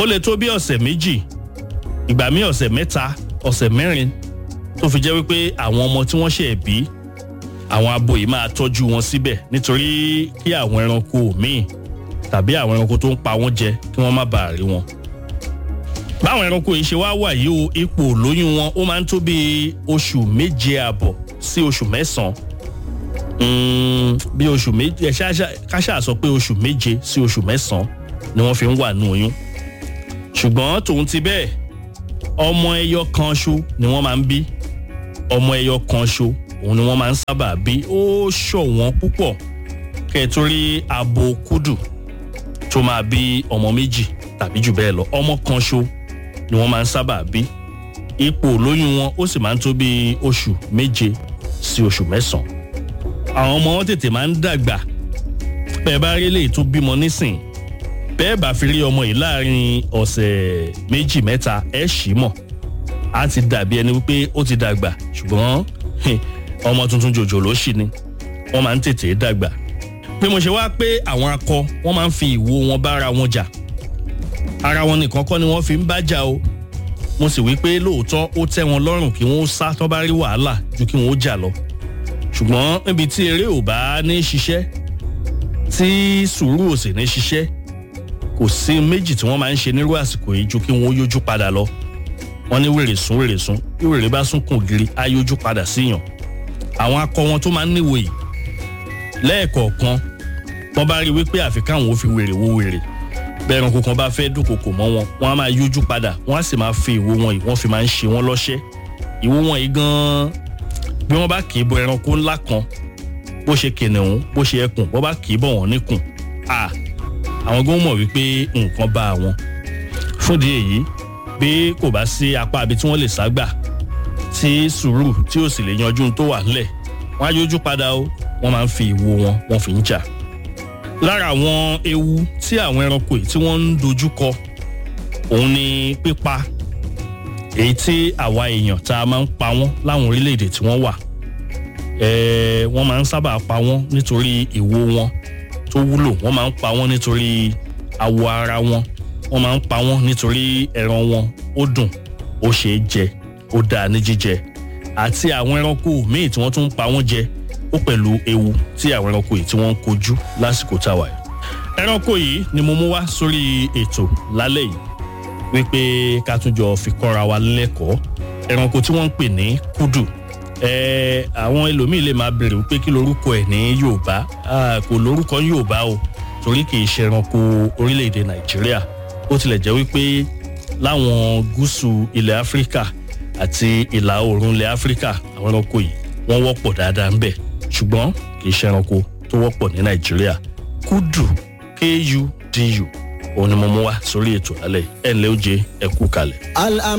ó lè tó bí ọ̀sẹ̀ méjì ìgbà míì ọ̀sẹ̀ mẹ́ta ọ̀sẹ̀ mẹ́rin tó fi jẹ́ wípé àwọn ọmọ tí wọ́n ṣẹ̀ bí àwọn abo yìí máa tọ́jú wọn síbẹ̀ nítorí kí àwọn ẹranko míì tàbí àwọn ẹranko tó ń pa wọ́n jẹ kí wọ́n má bàa rí wọn. báwọn ẹranko yìí ṣe wá wà yìí o ipò lóyún wọn ó máa ń tó bí oṣù méje àbọ̀ sí oṣù mẹ́sàn-án bí oṣù méje káṣá sọ pé oṣù méje sí oṣù mẹ́sàn-án ni wọ́n fi ń wà nù oyún ṣùgbọ́n tòun ti bẹ́ẹ̀ ọmọ ẹyọ kan ṣo ni wọ́n máa ń bí ọmọ ẹyọ kan ṣo òun ni wọ́n máa ń sábà bí ó ṣọ̀wọ́n púpọ̀ kẹ́ẹ̀tórí abo kúdù tó máa bí ọmọ méjì tàbí jù bẹ́ẹ̀ lọ ọmọ kan ṣo ni wọ́n máa ń sábà bí ipò lóyún wọn ó sì máa ń tó bí oṣù méje sí oṣù mẹ́sàn-án àwọn ọmọ wọn tètè máa ń dàgbà bẹ́ẹ̀ bá rí eléyìí tó bímọ nísìn bẹ́ẹ̀ bá fi rí ọmọ yìí láàrin ọ̀sẹ̀ méjì mẹ́ta ẹ̀ ṣì mọ̀ á ti dàbí ẹni wípé ó ti dàgbà ṣùgbọ́n ọmọ tuntun jòjò ló ṣì ni wọ́n máa ń tètè dàgbà bí mo ṣe wá pé àwọn akọ wọ́n máa ń fi ìwo wọn bára wọn jà ara wọn nìkan kọ́ ni wọ́n fi ń bá jà o mo sì wí pé lóòótọ́ ó tẹ́ wọn lọ́rùn kí wọ́n sá tó bá rí wàhálà ju kí wọ́n ó jà lọ ṣùgbọ́n níbi tí eré ò bá ní ṣiṣẹ́ tí sùúrù ò sì ní ṣiṣẹ́ kò sí méjì tí wọ́n máa ń ṣe nírú àsìkò yìí ju kí wọ́n yójú padà lọ wọ́n ní wèrè sún wèrè sún bí wèrè bá sún kùn gírí á yójú padà síyàn àwọn akọ wọn tó máa ń níwò yìí lẹ́ẹ̀kọ̀ọ̀kan wọ́n bá rí wípé àfi káwọn ò fi wèrè wo wèrè bẹ́ẹ̀ ẹranko kan bá fẹ́ dúnkokò mọ́ wọn wọ́n á máa yójú padà wọ́n á sì máa fi ìwo wọn yìí wọ́n fi máa ń ṣe wọ́n lọ́ṣẹ́ ìwo wọn yìí gan-an bí wọ́n bá kì í bọ ẹranko ńlá kan bó ṣe kìnìún bó ṣe ẹkùn bó bá kì í bọ̀ wọ́n níkùn à àwọn gan mọ̀ wípé nǹkan bá wọn fúndì èyí bí kò bá sí apá ibi tí wọ́n lè ságbà tí sùúrù tí ò sì lè yanjú tó wà ńlẹ̀ wọ́n á yójú padà o wọ́n máa ń fi ìwo wọn wọ́n fi ń jà lára àwọn ewu tí àwọn ẹranko yìí tí wọ́n ń dojú kọ òun ni pípa èyí tí àwa èèyàn tá a máa ń pa wọ́n láwọn orílẹ̀-èdè tí wọ́n wà wọ́n máa ń sábà pa wọ́n nítorí ìwo wọn tó wúlò wọ́n máa ń pa wọ́n nítorí awọ ara wọn wọ́n máa ń pa wọ́n nítorí ẹran wọn ó dùn ó ṣe é jẹ ó dáa ní jíjẹ àti àwọn ẹranko míì tí wọ́n tún ń pa wọ́n jẹ ó pẹ̀lú ewu tí àwọn ẹranko yìí tí wọ́n ń kojú lásìkò táwa yìí. ẹranko yìí ni mo mú wá sórí ètò lálẹ́ yìí wípé ká tún jọ fi kọ́ra wa lẹ́kọ̀ọ́ ẹranko tí wọ́n ń pè ní kúdù ẹ àwọn ẹlòmíì lè máa bèrè wípé kí lorúkọ ẹ̀ ní yorùbá kò lórúkọ yorùbá o torí kì í ṣe ẹranko orílẹ̀-èdè nàìjíríà ó tilẹ̀ jẹ́ wípé láwọn gúúsù ilẹ̀ áfíríkà àti ìlà oòrùn ilẹ̀ áfíríkà àwọn ẹranko yìí wọ́n wọ́pọ̀ dáadáa ń bẹ̀ ṣùgbọ́n kì í ṣe ẹranko tó wọ́pọ̀ ní nàìjíríà kúdù kudu òun ni mo mú wá sórí ètò alẹ́ ẹ̀ ńlẹ́ ó jẹ́ ẹ̀kú kalẹ̀.